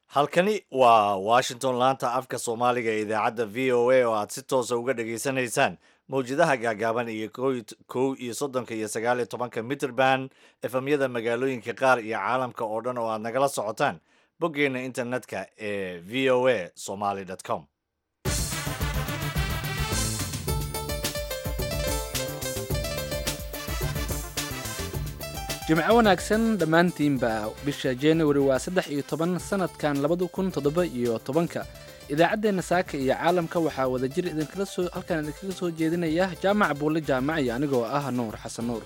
halkani waa washington laanta afka soomaaliga ee idaacadda v o a oo aad si toosa uga dhageysanaysaan mawjadaha gaagaaban iyo kow iyo soddonka iyo sagaal iyo tobanka mitrband efamyada magaalooyinka qaar iyo caalamka oo dhan oo aad nagala socotaan boggeena internetka ee v o a somaly com jimco wanaagsan dhammaantiinba bisha januari waa saddex iyo toban sanadkan labada kun toddoba iyo tobanka idaacaddeenna saaka iyo caalamka waxaa wadajir idinkala soo halkaan idinkaga soo jeedinaya jaamac buulle jaamac iyo anigoo ah nuur xasan nuur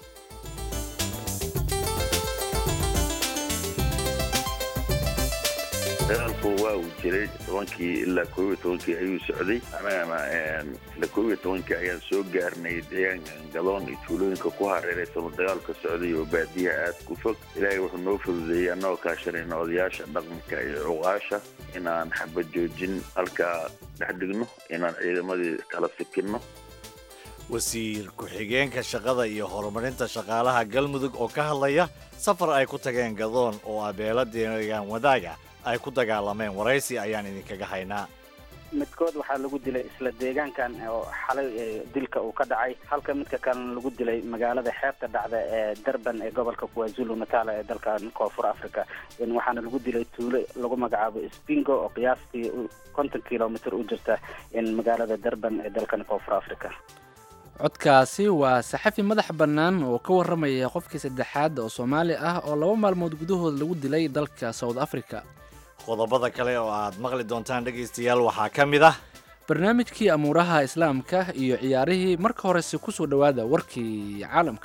dagaalku waa uu jiray tobankii ilaa koob iyo tobankii ayuu socday anagana ilaa koob iyo tobankii ayaan soo gaarnay deegaanka gadoon iyo tuulooyinka ku hareeraysamo dagaalka socday oo baadiyaha aad ku fog ilaahay wuxuu noo fududeeyey annagoo kaashanayna odayaasha dhaqanka iyo cuqaasha inaan xabad joojin halkaa dhex dhigno inaan ciidamadii kala sikinno wasiir ku-xigeenka shaqada iyo horumarinta shaqaalaha galmudug oo ka hadlaya safar ay ku tageen gadoon oo abeelo deegaan wadaaga ay ku dagaalameen waraysi ayaan idinkaga haynaa midkood waxaa lagu dilay isla deegaankan oo xalay dilka uu ka dhacay halka midka kalena lagu dilay magaalada xeebta dhacda ee durban ee gobolka kwazulu natal ee dalkan koonfur africa waxaana lagu dilay tuulo lagu magacaabo spingo oo qiyaastii konton kilomitr u jirta magaalada durban ee dalkan koonfur africa codkaasi waa saxafi madax bannaan oo ka warramaya qofkii saddexaad oo soomaali ah oo laba maalmood gudahood lagu dilay dalka south africa qodobada kale oo aad maqli doontaan dhegaystayaal waxaa ka mid ah barnaamijkii amuuraha islaamka iyo ciyaarihii marka horese ku soo dhowaada warkii caalamka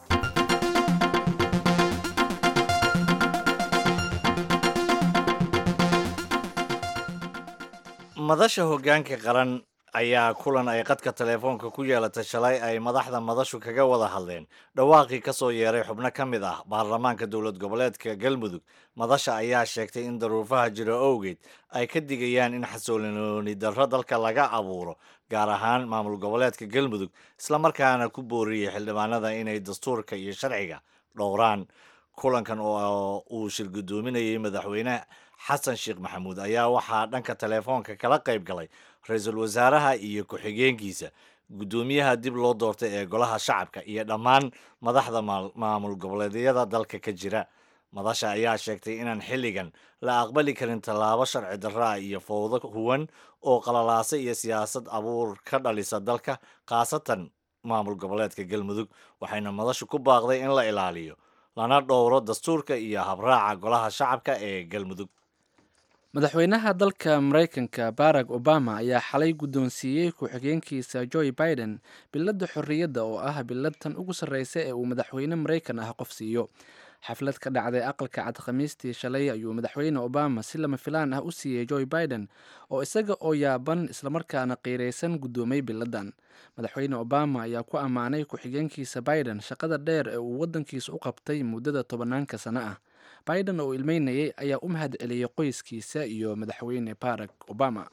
madasha hoggaanka qaran ayaa kulan ay qadka teleefoonka ku yeelatay shalay ay madaxda madashu kaga wada hadleen dhawaaqii ka soo yeeray xubno ka mid ah baarlamaanka dowlad goboleedka galmudug madasha ayaa sheegtay in daruufaha jiro owgeed ay ka digayaan in xasoolinooni darro dalka laga abuuro gaar ahaan maamul goboleedka galmudug islamarkaana ku booriyey xildhibaanada inay dastuurka iyo sharciga dhowraan kulankan oo uu shir guddoominayay madaxweyne xasan sheekh maxamuud ayaa waxaa dhanka teleefoonka kala qayb galay ra-iisul wasaaraha iyo ku-xigeenkiisa guddoomiyaha dib loo doortay ee golaha shacabka iyo dhammaan madaxda maamul goboleedyada dalka ka jira madasha ayaa sheegtay inaan xilligan la aqbali karin tallaabo sharci darraa iyo fowdo huwan oo qalalaasa iyo siyaasad abuur ka dhalisa dalka khaasatan maamul goboleedka galmudug waxayna madashu ku baaqday in la ilaaliyo lana dhowro dastuurka iyo habraaca golaha shacabka ee galmudug madaxweynaha dalka maraykanka barack obama ayaa xalay guddoonsiiyey ku-xigeenkiisa joe biden biladda xorriyadda oo ah bilad tan ugu sarreysa ee uu madaxweyne maraykan ah qof siiyo xaflad ka dhacday aqalka cad khamiistii shalay ayuu madaxweyne obama si lama filaan ah u siiyey joe biden oo isaga oo yaaban islamarkaana qiiraysan guddoomay biladdan madaxweyne obama ayaa ku ammaanay ku-xigeenkiisa biden shaqada dheer ee uu waddankiisa u qabtay muddada tobanaanka sano ah biden oo ilmeynayay ayaa u mahad celiyey qoyskiisa iyo madaxweyne barack obama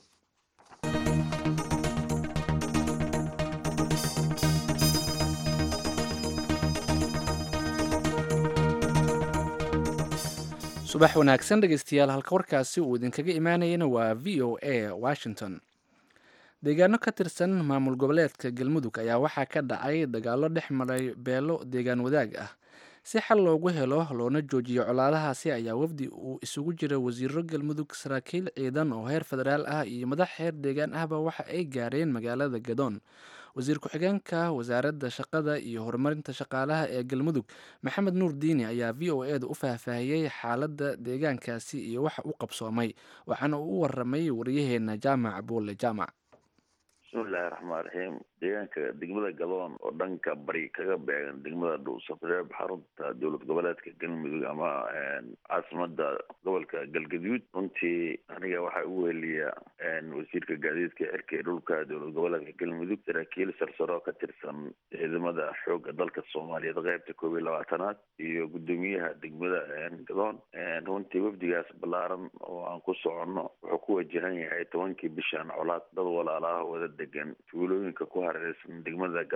subax wanaagsan dhegeystayaal halka warkaasi uu idinkaga imaanayana waa v o a washington deegaano ka tirsan maamul goboleedka galmudug ayaa waxaa ka dhacay dagaalo dhex maray beelo deegaan wadaag ah si xal loogu helo loona joojiyo colaadahaasi ayaa wafdi uu isugu jira wasiiro galmudug saraakiil ciidan oo heer federaal ah iyo madax heer deegaan ahba waxa ay gaareen magaalada gadoon wasiir ku-xigeenka wasaaradda shaqada iyo horumarinta shaqaalaha ee galmudug maxamed nuur diini ayaa v o eda u faahfaahiyey xaaladda deegaankaasi iyo waxa u qabsoomay waxaana uu u waramay waryaheena jaamac buulle jaamac bismillahi raxmaan raxiim deegaanka degmada gadoon oo dhanka bari kaga beegan degmada dhuusafreeb xarunta dowlad goboleedka galmudug ama caasimada gobolka galgaduud runtii aniga waxaa u weheliya wasiirka gaadiidka cirka ee dhulka dowlad goboleedka galmudug saraakiil sarsaro ka tirsan ciidamada xooga dalka soomaaliyeed qeybta koob iyo labaatanaad iyo guddoomiyaha degmada gadoon runtii wafdigaas ballaaran oo aan ku soconno wuxuu ku wajahan yahay tobankii bishan colaad dad walaalaah wada degan tuulooyinka ku hareeraysan degmada gadoon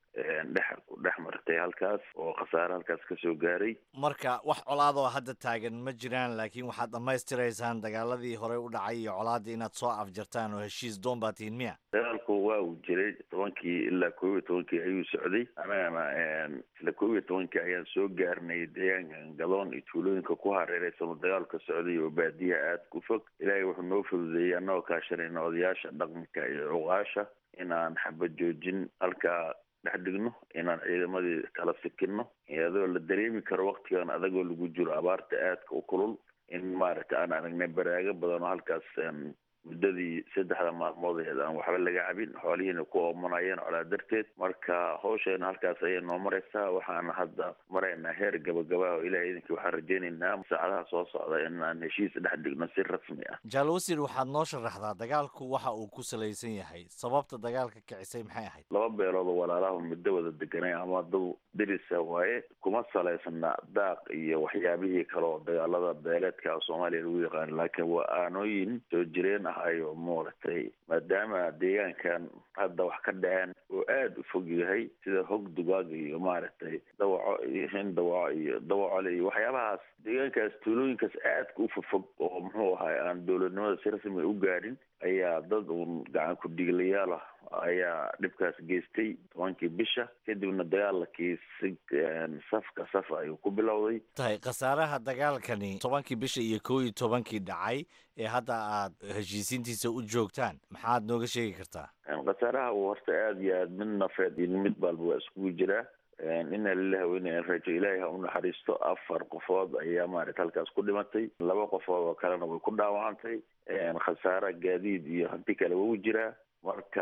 dhex dhex martay halkaas oo khasaare halkaas kasoo gaaray marka wax colaadoo hadda taagan ma jiraan laakiin waxaad dhammaystiraysaan dagaaladii horey u dhacay iyo colaaddii inaad soo afjartaan oo heshiis doon baa tihiin miya dagaalku waa uu jiray tobankii ilaa koob iyo tobankii ayuu socday annagana isla koob iyo tobankii ayaan soo gaarnay deegaankan gadoon iyo tuulooyinka ku hareereysan oo dagaalka socday oo baadiyaha aada ku fog ilaahay wuxuu noo fududeeyey annagoo kaashanayna odayaasha dhaqanka iyo cuqaasha inaan xabad joojin halkaa dhex dhigno inaan ciidamadii kala sikino iyadoo la dareemi karo waktigan adagoo lagu jiro abaarta aadka u kulul in maaragtay aan aragnay baraago badan oo halkaas muddadii saddexda maalmood eed aan waxba laga cabin xoolihiina ku oomanayeen colaa darteed marka hawsheena halkaas ayay noo maraysaa waxaana hadda maraynaa heer gabagaba oo ilahay idinkii waxaan rajaynaynaa saacadaha soo socda in aan heshiis dhex dhigno si rasmi ah jaal wasiir waxaad noo sharaxdaa dagaalku waxa uu ku salaysan yahay sababta dagaalka kicisay maxay ahayd laba beelood oo walaalaha muddo wada deganay ama dad dirisa waaye kuma salaysana daaq iyo waxyaabihii kale oo dagaalada beeleedka soomaaliya lagu yaqaano laakiin waa aanooyin soo jireen ahayo maaragtay maadaama deegaankan hadda wax ka dhaceen oo aada u fog yahay sida hog dugaag iyo maaragtay dawaco iyo hin dawaco iyo dawacole iyo waxyaabahaas deegaankaas tuulooyinkaas aadka u fofog oo muxuu ahay aan dowladnimada si rasmi u gaadhin ayaa dad uun gacan ku-dhiiglayaal ah ayaa dhibkaas geystay tobankii bisha kadibna dagaalakii si safka saf ayuu ku bilowday tahay khasaaraha dagaalkani tobankii bisha iyo kow iyo tobankii dhacay ee hadda aad heshiisiintiisa u joogtaan maxaad nooga sheegi kartaa khasaaraha uu horta aada iyo aad mid nafeed iyo mid baalba waa iskugu jiraa ina lilah weyna rajo ilaahay ha u naxariisto afar qofood ayaa maarata halkaas ku dhimatay laba qofood oo kalena way ku dhaawacantay khasaare gaadiid iyo hanti kale wuu jiraa marka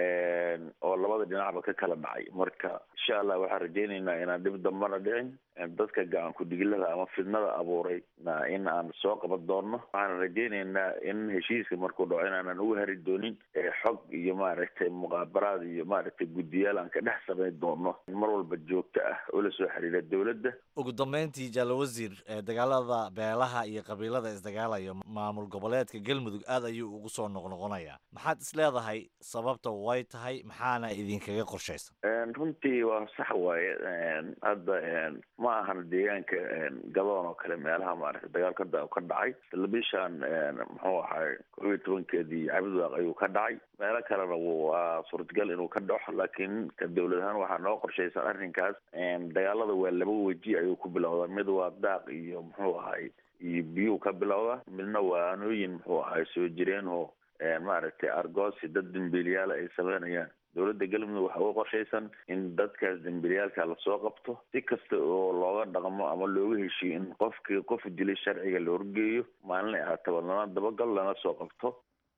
oo labada dhinacba ka kala dhacay marka insha allah waxaan rajaynaynaa inaan dhib dambana dhicin dadka gacan ku-dhigilada ama fidnada abuuray na in aan soo qaban doonno waxaan rajaynaynaa in heshiiska markuu dhaco inaanan uga hari doonin xog iyo maaragtay muqaabaraad iyo maaragtay guddiyaal aan ka dhex samayn doono mar walba joogto ah oo la soo xiriira dowladda ugu dambeyntii jaalo wasiir dagaalada beelaha iyo qabiilada isdagaalaya maamul goboleedka galmudug aad ayuu ugu soo noqnoqonayaa maxaad is leedahay sababta way tahay maxaana idinkaga qorshaysan runtii waa sax waaye hadda ma ahan deegaanka gadoon oo kale meelaha maaragtay dagaalka ka dhacay isla bishaan muxuu ahay kob iyo tobankeedii cabdiwaaq ayuu ka dhacay meelo kalena waa suurtagal inuu ka dhaco laakiin ka dowlad ahaan waxaa noo qorshaysan arrinkaas dagaalada waa laba weji ayuu ku bilowdaa mid waa daaq iyo muxuu ahay iyo biyuu ka bilowda midna waa anooyin muxuu ahay soo jireen oo maaragtay argoosi dad dembiilyaala ay sameynayaan dowladda galmudug waxaa uga qorshaysan in dadkaas dembiilyaalka lasoo qabto si kasta oo looga dhaqmo ama looga heshiyo in qofkii qof dilay sharciga la horgeeyo maalinay ahaataba lana dabagal lana soo qabto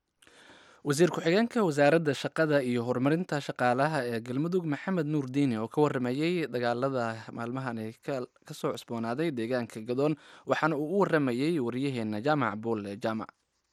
wasiir ku-xigeenka wasaaradda shaqada iyo horumarinta shaqaalaha ee galmudug maxamed nuur diini oo ka waramayey dagaalada maalmahani ka soo cusboonaaday deegaanka gadoon waxaana uu u waramayey waryaheena jaamac buulle jaamac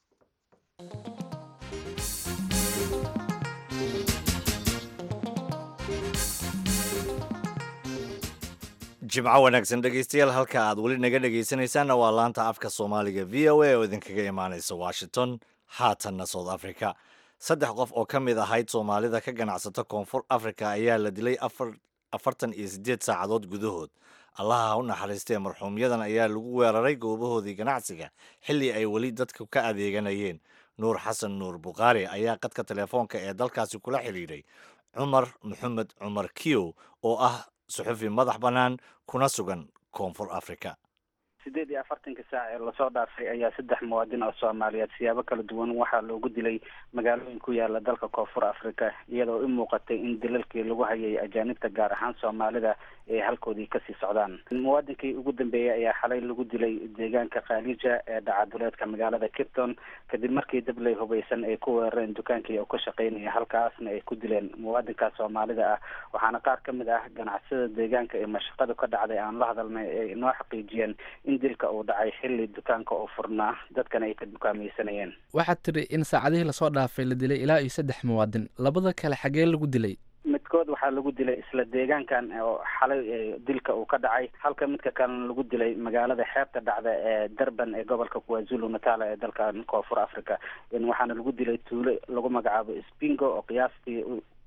jimco wanaagsan dhegeystayaal halka aad weli naga dhegeysanaysaanna waa laanta afka soomaaliga v o a oo idinkaga imaanaysa washington haatanna south africa saddex qof oo ka mid ahayd soomaalida ka ganacsata koonfur africa ayaa la dilay afartan iyo siddeed saacadood gudahood allaha ha u naxariistee marxuumyadan ayaa lagu weeraray goobahoodii ganacsiga xilli ay weli dadku ka adeeganayeen nuur xasan nuur bukhaari ayaa qadka telefoonka ee dalkaasi kula xidhiidhay cumar maxamed cumar kiyow oo ah suxufi madax bannaan kuna sugan koonfur africa sideed iyo afartanka saac ee lasoo dhaafay ayaa saddex muwaadin oo soomaaliyeed siyaabo kala duwan waxaa loogu dilay magaalooyin ku yaala dalka koonfur africa iyadoo u muuqatay in dilalkii lagu hayay ajaanibta gaar ahaan soomaalida ay halkoodii kasii socdaan muwaadinkii ugu dambeeyey ayaa xalay lagu dilay deegaanka khaalija ee dhacaduleedka magaalada kipton kadib markii dabley hubaysan ay ku weerareen dukaankii oo ka shaqeynaya halkaasna ay ku dileen muwaadinka soomaalida ah waxaana qaar ka mid ah ganacsada deegaanka ee mashaqadu ka dhacday aan la hadalnay ay inoo xaqiijiyeen in dilka uu dhacay xilli dukaanka oo furnaa dadkana ay ka dukaamaysanayeen waxaad tidhi in saacadihii lasoo dhaafay la dilay ilaa iyo saddex muwaadin labada kale xagee lagu dilay midkood waxaa lagu dilay isla deegaankan oo xalay dilka uu ka dhacay halka midka kalena lagu dilay magaalada xeebta dhacda ee durban ee gobolka kwazulu natal ee dalkan koonfur africa waxaana lagu dilay tuulo lagu magacaabo spingo oo qiyaastii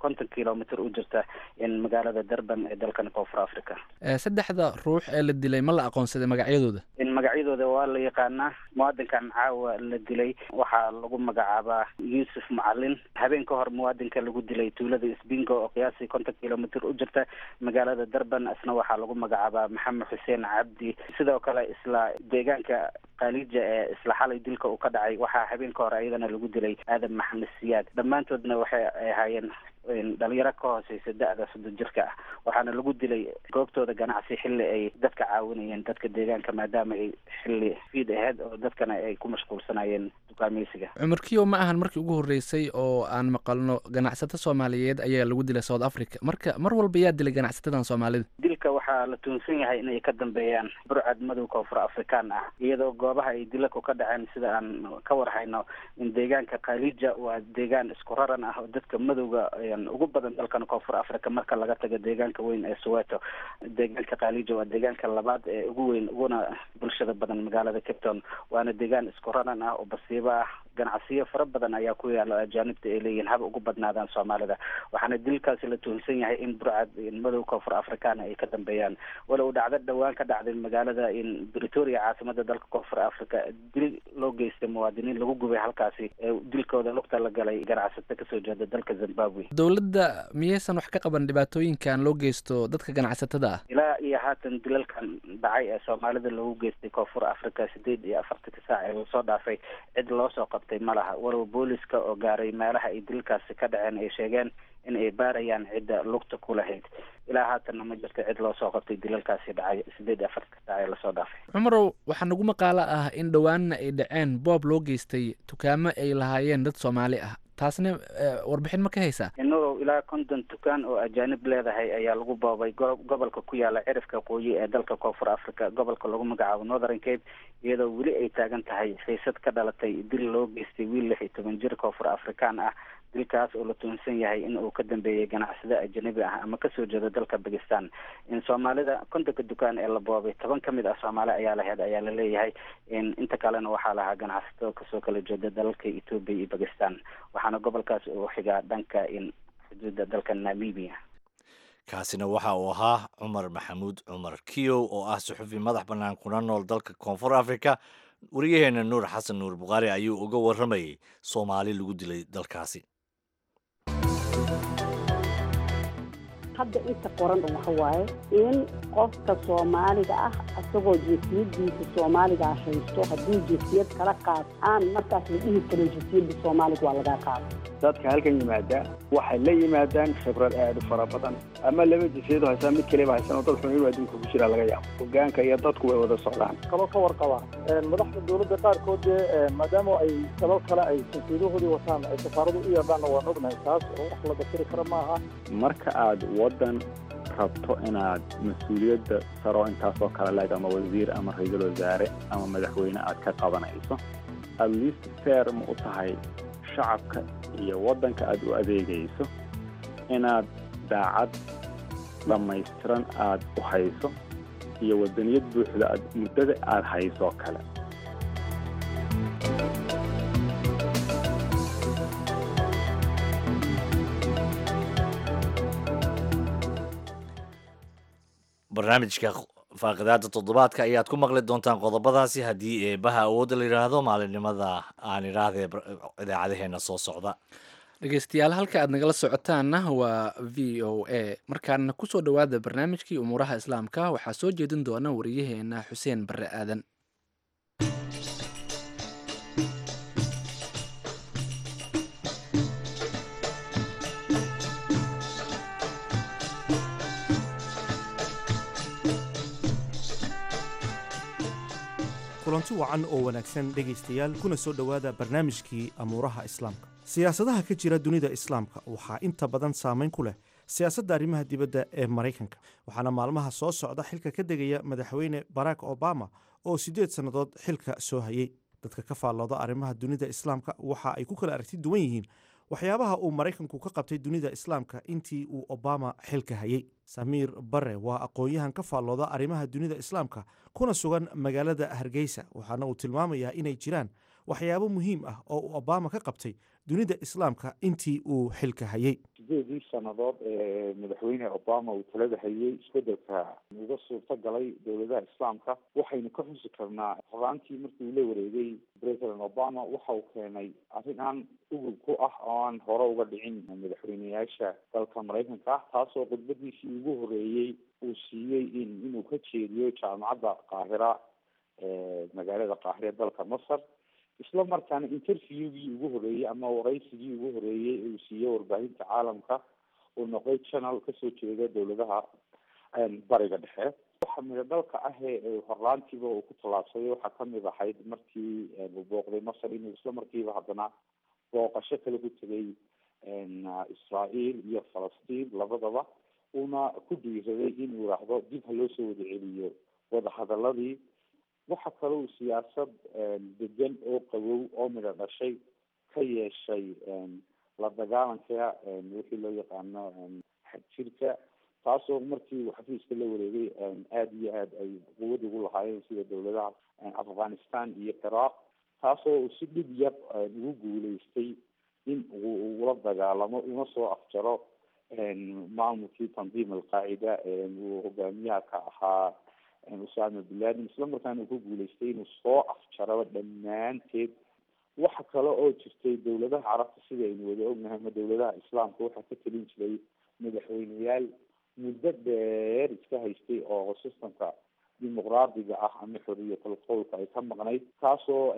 konton kilomitr u jirta in magaalada durban ee dalkan koonfur africa saddexda ruux ee la dilay ma la aqoonsaday magacyadooda in magacyadooda waa la yaqaanaa muwaadinkan caawa la dilay waxaa lagu magacaabaa yuusuf macalin habeen ka hor muwaadinka lagu dilay tuulada sbingo oo qiyaasii konton kilomitr u jirta magaalada durban isna waxaa lagu magacaabaa maxamed xuseen cabdi sidoo kale isla deegaanka khaalija ee isla xalay dilka uu ka dhacay waxaa habeen ka hor ayadana lagu dilay aadan maxamed siyaad dhammaantoodna waxay ahaayeen dhalinyaro ka hooseysa da-da soddon jirka ah waxaana lagu dilay goobtooda ganacsi xilli ay dadka caawinayeen dadka deegaanka maadaama ay xilli fiid aheyd oo dadkana ay ku mashquulsanayeen dukaameysiga cumar kiyo ma ahan markii ugu horreysay oo aan maqalno ganacsato soomaaliyeed ayaa lagu dilay south africa marka mar walba yaa dilay ganacsatadan soomaalida dilka waxaa la tuunsan yahay inay ka dambeeyaan burcad madow koonfur afrikaan ah iyadoo goobaha ay dilaku ka dhaceen sida aan ka warhayno in deegaanka khaalija waa deegaan isku raran ah oo dadka madowga ugu badan dalkan koonfur africa marka laga tago deegaanka weyn ee soweto deegaanka khaalija waa deegaanka labaad ee ugu weyn uguna bulshada badan magaalada cape town waana deegaan isku raran ah oo basiibo ah ganacsiyo fara badan ayaa ku yaala ajaanibta ay leeyihiin haba ugu badnaadaan soomaalida waxaana dilkaasi la tuhunsan yahay in burcad madow koonfur africana ay ka dambeeyaan walow dhacdo dhowaan ka dhacday magaalada in britoria caasimada dalka koonfur africa dil loo geystay muwaadiniin lagu gubay halkaasi ee dilkooda lugta la galay ganacsato kasoo jeeda dalka zimbabwe dowladda miyaysan wax ka qaban dhibaatooyinkan loo geysto dadka ganacsatada ah ilaa iyo haatan dilalkan dhacay ee soomaalida loogu geystay koonfur africa sideed iyo afartanka saac ee lasoo dhaafay cid loo soo qabtay ma laha walow booliska oo gaaray meelaha ay dilkaasi ka dhaceen ay sheegeen in ay baarayaan cidda lugta ku lahayd ilaa haatanna ma jirto cid loo soo qabtay dilalkaasi dhacay sideed iyo afartanka saac ee lasoo dhaafay cumarow waxaa nagu maqaalo ah in dhowaanna ay dhaceen boob loo geystay dukaamo ay lahaayeen dad soomaali ah taasna warbixin ma ka haysaa inagoo ilaa konton dukaan oo ajaanib leedahay ayaa lagu boobay gobolka ku yaala cirifka qooyi ee dalka koonfur africa gobolka lagu magacaabo northern cape iyadoo weli ay taagan tahay xiisad ka dhalatay dil loo geystay wiil lix iyo toban jir koonfur afrikaan ah dilkaas oo la tuhunsan yahay in uu ka dambeeyey ganacsado ajanabi ah ama kasoo jeedo dalka bakistan in soomaalida kontonka dukaan ee la boobay toban ka mid ah soomaali ayaa laheyd ayaa la leeyahay inta kalena waxaa lahaa ganacsato kasoo kala jeeda dalalka ethoopia iyo bakistan waxaana gobolkaas uu xigaa dhanka in xuduudda dalka namibia kaasina waxa uu ahaa cumar maxamuud cumar kiyow oo ah suxufi madax bannaan kuna nool dalka koonfur africa wariyaheena nuur xasan nuur bukhaari ayuu uga warramayay soomaali lagu dilay dalkaasi hadda inta qoran waxa waaye in qofka soomaaliga ah isagoo jinsiyadiisa soomaaliga haysto hadduu jinsiyad kala qaad aan markaas la dhihi karin jinsiyadda soomaaliga waa lagaa qaado dadka halkan yimaada waxay la yimaadaan khibrad aad u fara badan ama laba jinsiyadu haystaan mid kaliba haysan oo dad xun inuu adduunka ku jira laga yaabo hogaanka iyo dadku way wada socdaan kaba ka warqaba madaxda dowladda qaarkood dee maadaama ay sabab kale ay jinsiyadahoodii wataan ay safaaradu u yeedhaanna waan ognahay taas oo wax la dafiri kara maaha marka aad waddan rabto inaad mas-uuliyadda saro intaasoo kale leeg ama wasiir ama ra-iisul wasaare ama madaxweyne aad ka qabanayso at least fair ma u tahay shacabka iyo waddanka aad u adeegayso inaad daacad dhammaystiran aad u hayso iyo waddaniyad buuxda aad muddada aad haysoo kale barnaamijka faaqidaada toddobaadka ayaad ku maqli doontaan qodobadaasi haddii eebaha awoodda la yidhaahdo maalinimada aan idhaahdee idaacadaheena soo socda dhegeystayaal halka aad nagala socotaanna waa v o a markaana kusoo dhowaada barnaamijkii umuuraha islaamka waxaa soo jeedin doona wariyaheena xuseen barre aadan kulanti wacan oo wanaagsan dhegaystayaal kuna soo dhowaada barnaamijkii amuuraha islaamka siyaasadaha ka jira dunida islaamka waxaa inta badan saamayn ku leh siyaasadda arrimaha dibadda ee maraykanka waxaana maalmaha soo socda xilka ka degaya madaxweyne barack obama oo siddeed sannadood xilka soo hayey dadka ka faallooda arrimaha dunida islaamka waxa ay ku kala aragti duwan yihiin waxyaabaha uu maraykanku ka qabtay dunida islaamka intii uu obama xilka hayey samiir bare waa aqoon-yahan ka faallooda arrimaha dunida islaamka kuna sugan magaalada hargeysa waxaana uu tilmaamayaa inay jiraan waxyaabo muhiim ah oo uu obama ka qabtay dunida islaamka intii uu xilka hayey sideedii sannadood ee madaxweyne obama uu talada hayay isbedelka uga suurta galay dowladaha islaamka waxaynu ka xusi karnaa horaantii markii uu la wareegay president obama waxa uu keenay arrin aan ugub ku ah oo aan hore uga dhicin madaxweyneyaasha dalka maraykanka ah taasoo khudbadiisii ugu horeeyey uu siiyey in inuu ka jeediyo jaamacadda qaahira ee magaalada qaahire dalka masar isla markaana interviewgii ugu horeeyey ama waraysigii ugu horeeyey uu siiyey warbaahinta caalamka uu noqday channel kasoo jeeda dowladaha bariga dhexe waxa mida dalka ah ee horlaantiiba uu ku tallaabsaday waxaa kamid ahayd markii uu booqday masar inuu isla markiiba haddana booqasho kale ku tegay israel iyo falastiin labadaba uuna ku dhiiraday inuu yidhaahdo dib ha loo soo wada celiyo wadahadaladii waxa kale uu siyaasad degan oo qabow oo midho dhashay ka yeeshay la dagaalanka wixii loo yaqaano xagjirka taasoo markii uu xafiiska la wareegay aada iyo aad ay quwad ugu lahaayeen sida dowladaha afghanistan iyo ciraaq taasoo uu si dhib yar ugu guuleystay in uu ugula dagaalamo una soo afjaro maamulkii tandiim alqaacida uu hogaamiyaha ka ahaa usama bin laden isla markaana uu ku guuleystay inuu soo afjaraba dhammaanteed waxa kale oo jirtay dowladaha carabta sida aynu wada ognahay ama dowladaha islaamka waxaa ka telin jiray madaxweyneyaal muddo dheer iska haystay oo systemka dimuqraadiga ah ama xoriyatul qowlka ay ka maqnayd taasoo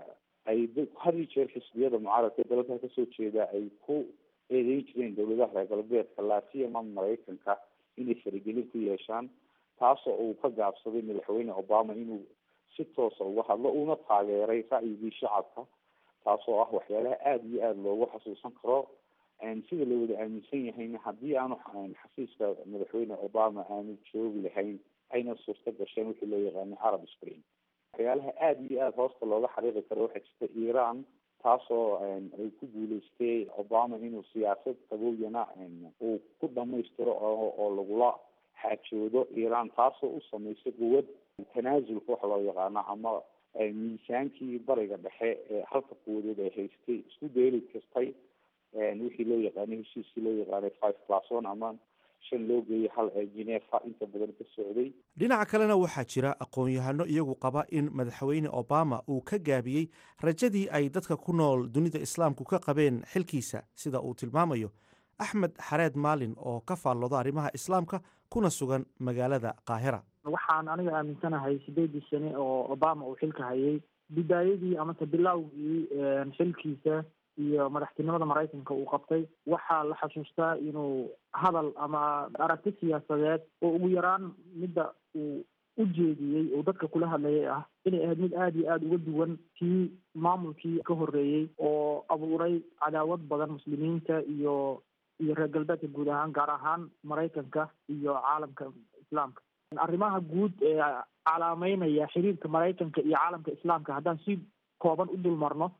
ay had iyo jeer xisbiyada mucaaradka dalka kasoo jeeda ay ku eedeyn jireen dowladaha reer galbeedka laatiyama maraykanka inay faragelin ku yeeshaan taasoo uu ka gaabsaday madaxweyne obama inuu si toosa uga hadlo una taageeray ra'yigii shacabka taasoo ah waxyaalaha aada iyo aada loogu xasuusan karo sida la wada aaminsan yahayna haddii aanu xafiiska madaxweyne obama aanu joogi lahayn ayna suurta gasheen wixii loo yaqaano arab spring waxyaalaha aada iyo aada hoosta looga xariiqi karo waxaa jirta iran taasoo ay ku guuleystay obama inuu siyaasad qabowyana uu ku dhamaystiro oo lagula xaajoodo iran taasoo u samaysay quwad tanaasulka waxa loo yaqaano ama miisaankii bariga dhexe ee halka quwadood ay haystay isku dayli kastay wixii loo yaqaano heshiiskii loo yaqaanay five plus one ama shan loo geeyay hal ee genefa inta badan ka socday dhinaca kalena waxaa jira aqoon-yahano iyagu qaba in madaxweyne obama uu ka gaabiyey rajadii ay dadka ku nool dunida islaamku ka qabeen xilkiisa sida uu tilmaamayo axmed xareed maalin oo ka faallooda arrimaha islaamka kuna sugan magaalada qaahira waxaan aniga aaminsanahay sideedii sane oo obama uu xilka hayay bidaayadii amase bilowgii xilkiisa iyo madaxtinimada maraykanka uu qabtay waxaa la xasuustaa inuu hadal ama aragti siyaasadeed oo ugu yaraan midda uu u jeediyey oo dadka kula hadlayay ah inay ahayd mid aada iyo aada uga duwan kii maamulkii ka horreeyey oo abuuray cadaawad badan muslimiinta iyo iyo reer galbeedka guud ahaan gaar ahaan maraykanka iyo caalamka islaamka arrimaha guud ee calaameynaya xiriirka maraykanka iyo caalamka islaamka haddaan si kooban u dul marno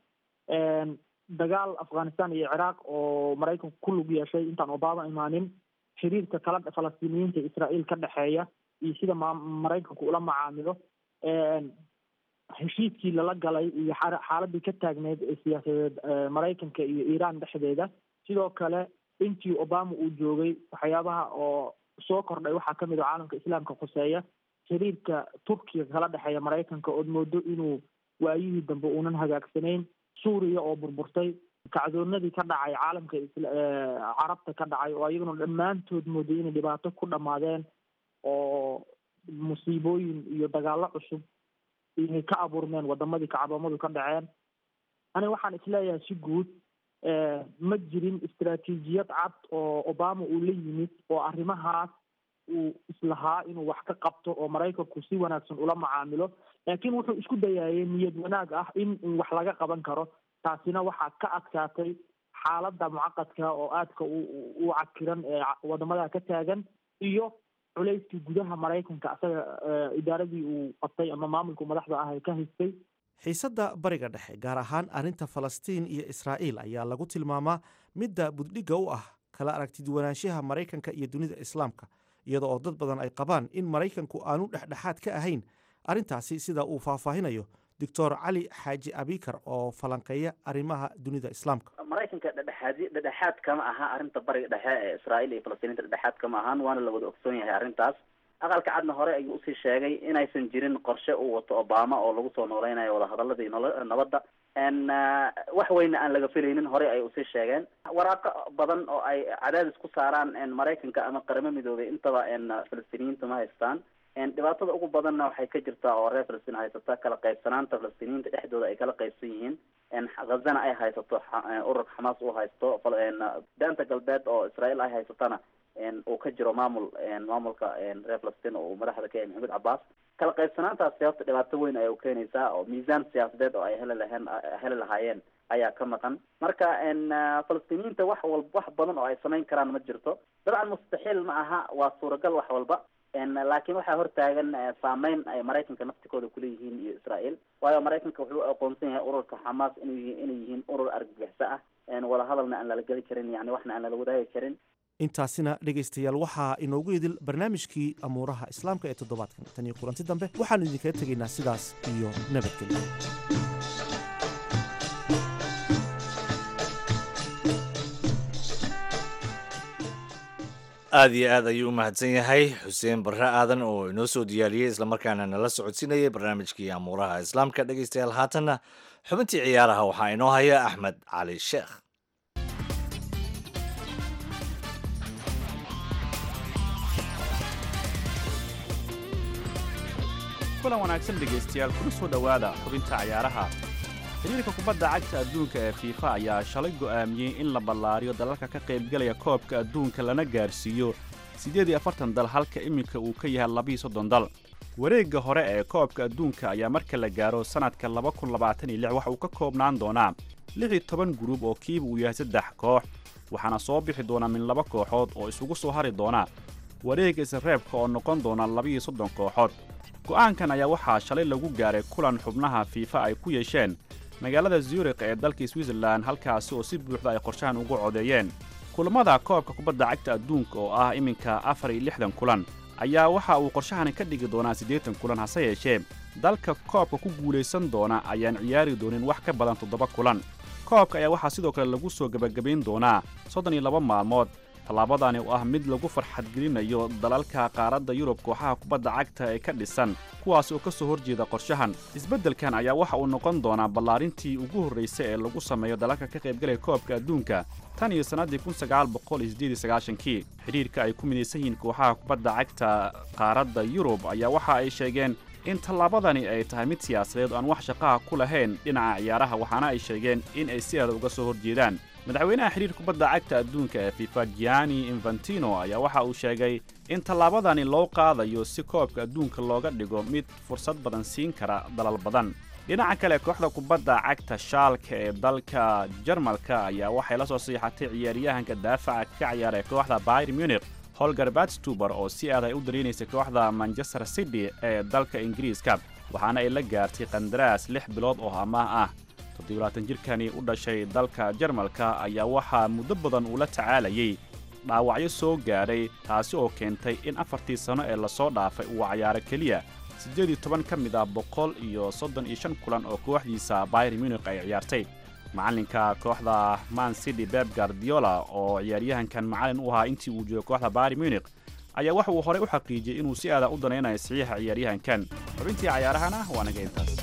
dagaal afghanistan iyo ciraaq oo maraykanku ku lug yeeshay intaan obama imaanin xiriirka kala falastiiniyiinta israael ka dhexeeya iyo sida ma maraykanku ula macaamilo heshiiskii lala galay iyo xaaladii ka taagneyd ee siyaasadeed maraykanka iyo iran dhexdeeda sidoo kale intii obama uu joogay waxyaabaha oo soo kordhay waxaa kamid a caalamka islaamka khuseeya xiriirka turkiga kala dhexeeya maraykanka ood moodo inuu waayihii dambe uunan hagaagsanayn suuriya oo burburtay kacdoonadii ka dhacay caalamka carabta ka dhacay oo ayaguna dhammaantood mooday inay dhibaato ku dhammaadeen oo musiibooyin iyo dagaalo cusub inay ka abuurmeen wadamadii kacdoomadu ka dhaceen aniga waxaan isleeyahay si guud ma jirin istaraatiijiyad cad oo obama uu la yimid oo arrimahaas uu islahaa inuu wax ka qabto oo maraykanku si wanaagsan ula macaamilo laakiin wuxuu isku dayaayay niyad wanaag ah in wax laga qaban karo taasina waxaa ka adkaatay xaaladda mucaqadka oo aadka u cakiran ee wadamada ka taagan iyo culeyskii gudaha maraykanka asaga idaaradii uu qabtay ama maamulka madaxda ah ee ka haystay xiisadda bariga dhexe gaar ahaan arrinta falastiin iyo israa'iil ayaa lagu tilmaamaa midda buddhigga u ah kala aragtiduwanaanshaha maraykanka iyo dunida islaamka iyada oo dad badan ay qabaan in maraykanku aanu dhexdhexaad ka ahayn arrintaasi sida uu faahfaahinayo doctor cali xaaji abikar oo falanqeeya arrimaha dunida islaamka maraykanka dhedhexaadi dhedhexaad kama aha arrinta bariga dhexe ee israa'iil iyo falastiiniinta dhedhexaad kama ahaan waana la wada ogsoon yahay arrintaas aqalka cadna hore ayuu usii sheegay inaysan jirin qorshe uu wato obama oo lagu soo nooleynayo wadahadaladii nolo nabadda n wax weyna aan laga filaynin horey ay usii sheegeen waraaqo badan oo ay cadaadis ku saaraan maraykanka ama qaramo midoobay intaba falastiiniyiinta ma haystaan dhibaatada ugu badanna waxay ka jirtaa oo reer falastiin haysata kala qaybsanaanta falastiiniyiinta dhexdooda ay kala qaybsan yihiin ghazana ay haysato ururka xamaas uu haysto daanta galbeed oo israael ay haysatana uu ka jiro maamul maamulka reer falastiin oo uu madaxda ka yahay maxamed cabaas kala qaybsanaantaasi horta dhibaato weyn ayay ukeenaysaa oo miisaan siyaasadeed oo ay heli laheen heli lahaayeen ayaa ka maqan marka falastiiniyiinta wax walba wax badan oo ay samayn karaan ma jirto dabcan mustaxiil ma aha waa suuragal wax walba laakiin waxaa hortaagan saameyn ay maraykanka naftikooda kuleeyihiin iyo israel waayo maraykanka wuxuu aqoonsan yahay ururka xamaas inu inay yihiin urur argagixisa ah wadahadalna aan lala geli karin yani waxna aan lala wadaagi karin intaasina dhegaystayaal waxaa inoogu idil barnaamijkii amuuraha islaamka ee toddobaadkan tan iyo kulanti dambe waxaannu idinkaga tegaynaa sidaas iyo nabadgelyo aada iyo aad ayuu u mahadsan yahay xuseen barre aadan oo inoo soo diyaariyey islamarkaana nala socodsiinayay barnaamijkii amuuraha islaamka dhegaystayaal haatanna xubintii ciyaaraha waxaa inoo haya axmed cali sheekh kulan wanaagsan dhegaystayaal kuna soo dhowaada xubinta ciyaaraha xiriirka kubadda cagta adduunka ee fiifa ayaa shalay go'aamiyey in la ballaariyo dalalka ka qaybgalaya koobka adduunka lana gaarsiiyo siddeed iyo afartan dal halka iminka uu ka yahay labiiyo soddon dal wareegga hore ee koobka adduunka ayaa marka la gaaro sannadka laba kun labaatan iyo lix waxa uu ka koobnaan doonaa lix iyo toban guruub oo kiiba uu yahay saddex koox waxaana soo bixi doona min laba kooxood oo isugu soo hari doona wareegga isreebka oo noqon doona labiiyo soddon kooxood go'aankan ayaa waxaa shalay lagu gaaray kulan xubnaha fiifa ay ku yeesheen magaalada zurikh ee dalka switzerlan halkaasi oo si buuxda ay qorshahan ugu codeeyeen kulammada koobka kubadda cagta adduunka oo ah iminka afar iyo lixdan kulan ayaa waxa uu qorshahani ka dhigi doonaa siddeetan kulan hase yeeshee dalka koobka ku guulaysan doona ayaan ciyaari doonin wax ka badan toddoba kulan koobka ayaa waxaa sidoo kale lagu soo gebagabayn doonaa soddon iyo laba maalmood tallaabadani oo ah mid lagu farxadgelinayo dalalka qaaradda yurub kooxaha kubadda cagta ee ka dhisan kuwaas oo ka soo horjeeda qorshahan isbeddelkan ayaa waxa uu noqon doonaa ballaarintii ugu horraysay ee lagu sameeyo dalalka ka qaybgalaya koobka adduunka tan iyo sannaddii kun sagaal boqol iyo siddeed iyo sagaashankii xidhiirka ay ku midaysan yihiin kooxaha kubadda cagta qaaradda yurub ayaa waxa ay sheegeen in tallaabadani ay tahay mid siyaasadeed oo aan wax shaqaha ku lahayn dhinaca ciyaaraha waxaana ay sheegeen in ay si aada uga soo horjeedaan madaxweynaha xidhiir kubadda cagta adduunka ee fifa gianni infantino ayaa waxa uu sheegay in tallaabadani loo qaadayo si koobka adduunka looga dhigo mid fursad badan siin kara dalal badan dhinaca kale kooxda kubadda cagta shaalka ee dalka jarmalka ayaa waxay la soo siixatay ciyaaryahanka daafaca ka ciyaara ee kooxda bayr munich holger batstuber oo si aad ay u dareenaysa kooxda manchester city ee dalka ingiriiska waxaana ay la gaartay qandaraas lix bilood oo amaah ah toddobaatan jirkani u dhashay dalka jarmalka ayaa waxaa muddo badan uu la tacaalayay dhaawacyo soo gaadhay taasi oo keentay in afartii sanno ee lasoo dhaafay uu cayaaro keliya siddeed iyo toban ka mid ah boqol iyo soddon iyo shan kulan oo kooxdiisa bayr munich ay ciyaartay macallinka kooxda man city beb gardiola oo ciyaaryahankan macallin u ahaa intii uu joogay kooxda bayr munich ayaa waxa uu horey u xaqiijiyey inuu si aada u danaynayo saxiixa ciyaaryahankan xubintii cayaarahana waa naga intaas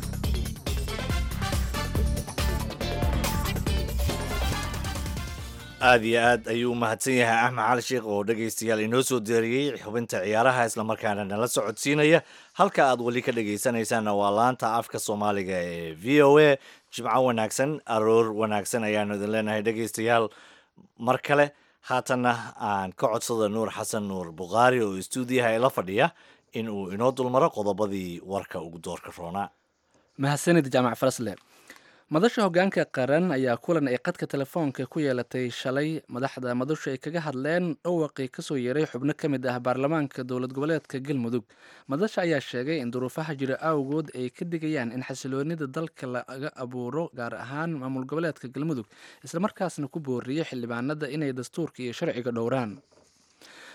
aada iyo aad ayuu u mahadsan yahay axmed cali sheekh oo dhegaystayaal inoo soo deeriyey xubinta ciyaaraha islamarkaana nala socodsiinaya halka aad weli ka dhegaysanaysaanna waa laanta afka soomaaliga ee v o a jimco wanaagsan aroor wanaagsan ayaanu idin leenahay dhegaystayaal mar kale haatanna aan ka codsada nuur xasan nuur bukhaari oo istuudiyaha ila fadhiya in uu inoo dulmaro qodobadii warka ugu doorka roonaa mahadsanid jaamac farasle madasha hoggaanka qaran ayaa kulan ay qadka telefoonka ku yeelatay shalay madaxda madashu ay kaga hadleen dhawaqii kasoo yeeray xubno ka mid ah baarlamaanka dowlad goboleedka galmudug madasha ayaa sheegay in duruufaha jira awgood ay ka digayaan in xasiloonida dalka laga abuuro gaar ahaan maamul goboleedka galmudug islamarkaasna ku booriyey xildhibaanada inay dastuurka iyo sharciga dhowraan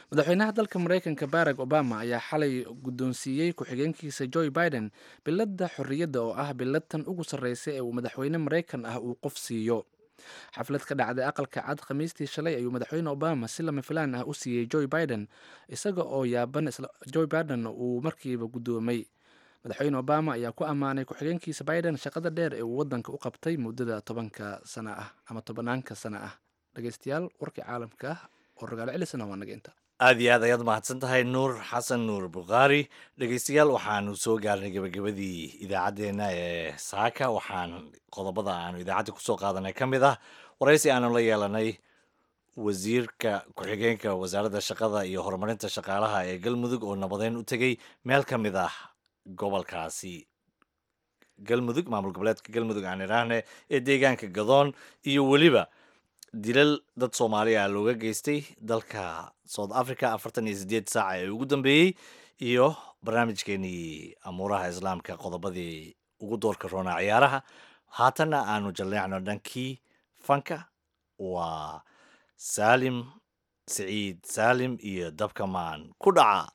madaxweynaha dalka maraykanka barack obama ayaa xalay guddoonsiiyey ku-xigeenkiisa joe biden biladda xorriyadda oo ah biladtan ugu sarreysa ee uu madaxweyne maraykan ah uu qof siiyo xaflad ka dhacday aqalka cad khamiistii shalay ayuu madaxweyne obama si lama filaan ah u siiyey joe biden isaga oo yaaban joe biden uu markiiba guddoomay madaxweyne obama ayaa ku ammaanay ku-xigeenkiisa biden shaqada dheer ee uu waddanka u qabtay muddada tobanka sana ah ama tobanaanka sana ah dhegeystayaal warkii caalamka ah oo ragaalo celisana waa naga inta aad iyo aad ayaad mahadsan tahay nuur xasan nuur bukhaari dhegeystayaal waxaanu soo gaarnay gebagabadii idaacaddeenna ee saaka waxaan qodobada aanu idaacadda kusoo qaadanay ka mid ah waraysi aanu la yeelanay wasiirka ku-xigeenka wasaaradda shaqada iyo horumarinta shaqaalaha ee galmudug oo nabadeyn u tegey meel ka mid ah gobolkaasi galmudug maamul goboleedka galmudug aan idhaahne ee deegaanka gadoon iyo weliba dilal dad soomaaliya looga geystay dalka south africa afartan iyo sideed saaca ee ugu dambeeyey iyo barnaamijkeenii amuuraha islaamka qodobadii ugu doorka roonaa ciyaaraha haatanna aanu jalleecno dhankii fanka waa saalim siciid saalim iyo dabkamaan ku dhaca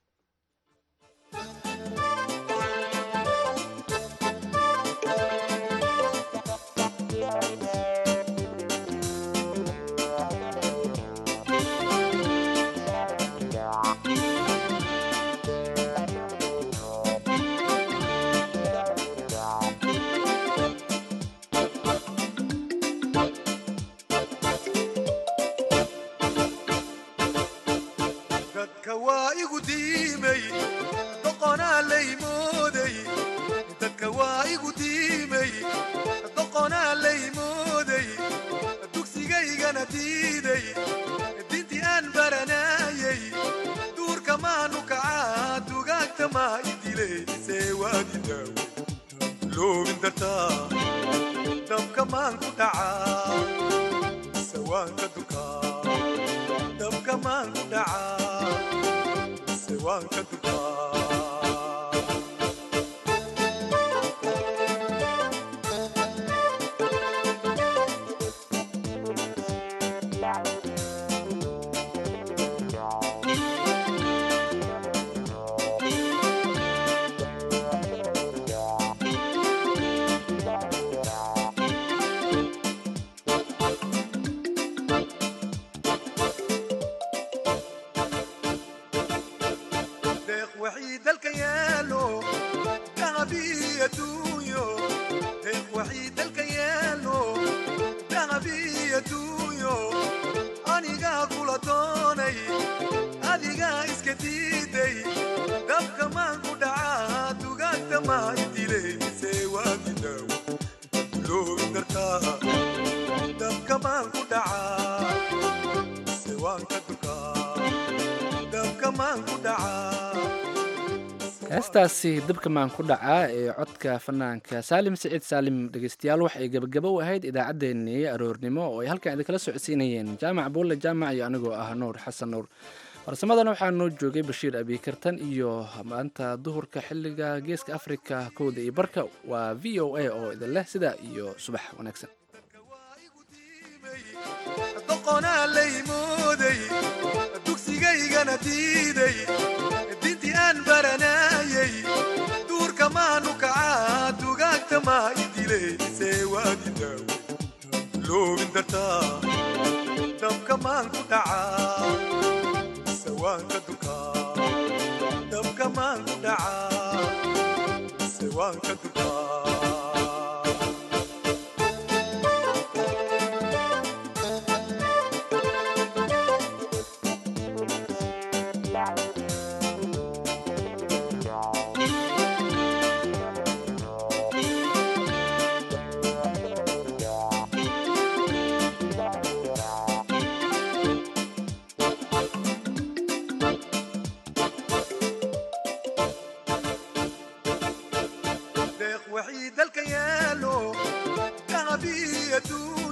dadka waa igu diimay doqonaa lay mooday dadka waa igu diimay doqonaa lay mooday dugsigaygana diiday dintii aan baranayay duurka maanu kacaa dugaagta maa idilay see waadidaaw loobin dartaa dabka maan ku dhacaa sawaanka dukaa dabka maan ku dhacaa sawaanka dukaa deeq waxii dalka yaalo dahabii adduunyo deeq waxii dalka yaalo dahabii adduunyo anigaa kula doonay adigaa iska diiday dabka maan ku dhacaa dugaagta maa idilay see waadidaaw loobin dartaa dabka maan ku dhacaa sewaanka dukaa dabka maan ku dhacaa heestaasi dabka maan ku dhacaa ee codka fanaanka saalim siciid saalim dhegeystayaal waxay gebagabo u ahayd idaacaddeenii aroornimo oo ay halkan idinkala socodsiinayeen jaamac buulle jaamac iyo anigoo ah nuur xasan nuur farsamadana waxaa noo joogay bashiir abiikartan iyo maanta duhurka xilliga geeska afrika kowda iyo barka waa v o a oo idin leh sidaa iyo subax wanaagsan doqonaa lay mooday dugsigaygana diiday dintii aan baranayay duurka maanu kacaa dugaagta maa idilay see waadidaaw loobin dartaa dabka maan ku dhacaa sawaanka dukaa dabka maan ku dhacaa sawaanka dukaa deeq waxii dalka yaalo dahabii adduun